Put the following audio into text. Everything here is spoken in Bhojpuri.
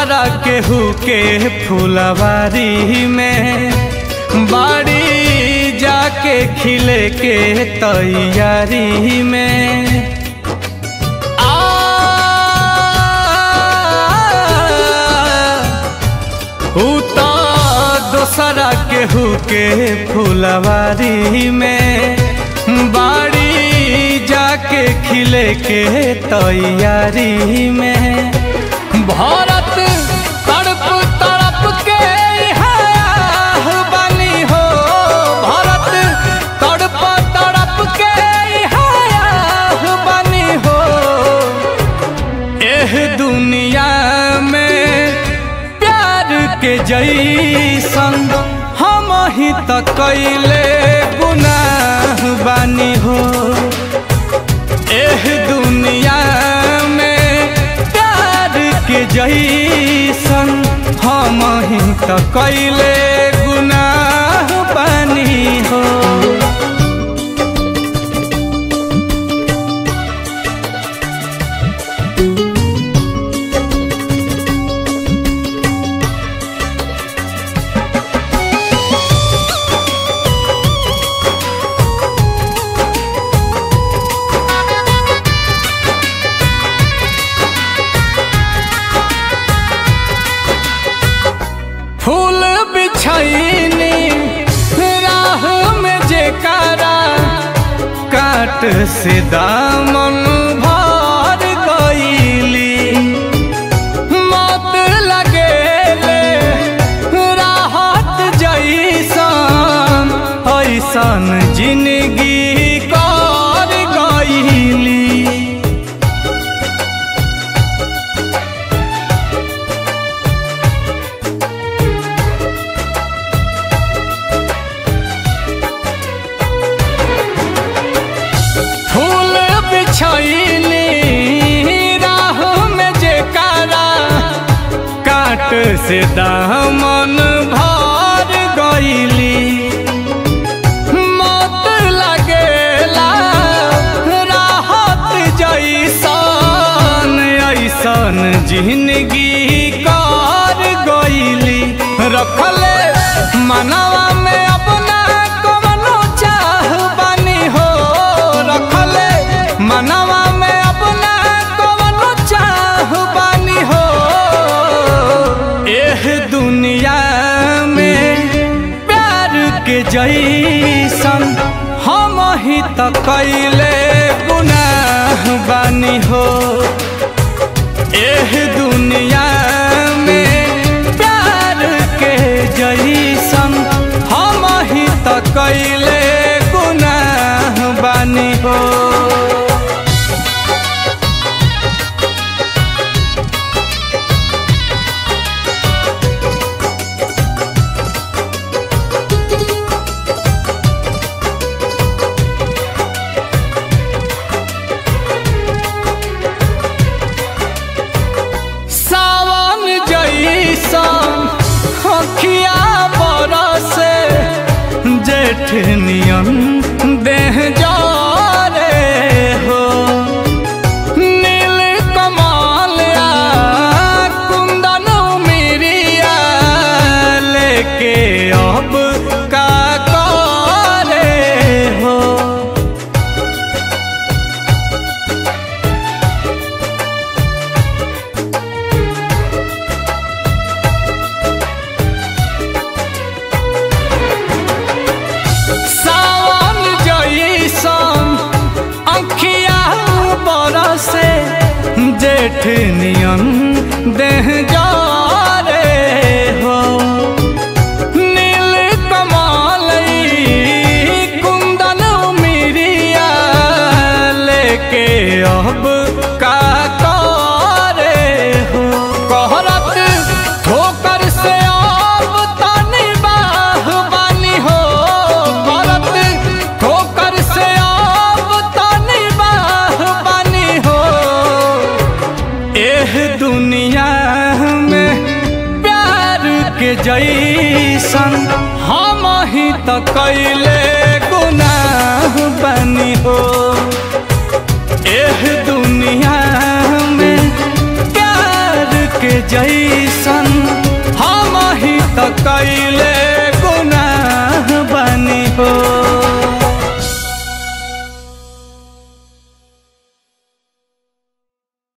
दोसरा केहू के फुलवारी में बाड़ी जाके खिले के तैयारी में आ ऊ तो दोसरा केहू के फुलवारी में बाड़ी जाके खिले के तैयारी में भारत तड़प तड़प के इहाँ बनी हो भारत तड़प तड़प के इहाँ बनी हो एह दुनिया में प्यार के जैसन हम ही त कैले गुनाह बानी हो एह दुनिया में प्यार के जैसन हम ही त कैले गुनाह बानी हो फूल बिछैनी राह में जेकारा काट से दामन भर गईली मत लगेले राहत जैसन ऐसन जिंदगी कर गईली फूल बिछैली राह में जेकारा काट से दामन भर गईली मत लगेला राहत जैसन ऐसन जिंदगी कर गईली रखले मनवा में अपना कवनो चाह बनी हो रखले मनवा में अपना कवनो चाह बनी हो एह दुनिया में प्यार के जैसन हम ही त कैले गुनाह बानी हो एह दुनिया में प्यार के जैसन हम ही त कैले गुनाह बानी हो सावन जैसन अखिया बरसे जेठ नियन देह जरे हो नील कमल आ कुंदन मिरिया लेके अब का करे हो सावन जैसन अंखिया बरसे जेठ नियन देह जरे हो नील कमल ई कुंदन मिरिया लेके अब का करे हो कहरत ठोकर से अब तनी बाह बानी हो करत ठोकर से अब तनी बाह बानी हो एह दुनिया में प्यार के जैसन हम ही त कैले गुनाह बनी हो एह दुनिया में प्यार के के जैसन हम ही त कैले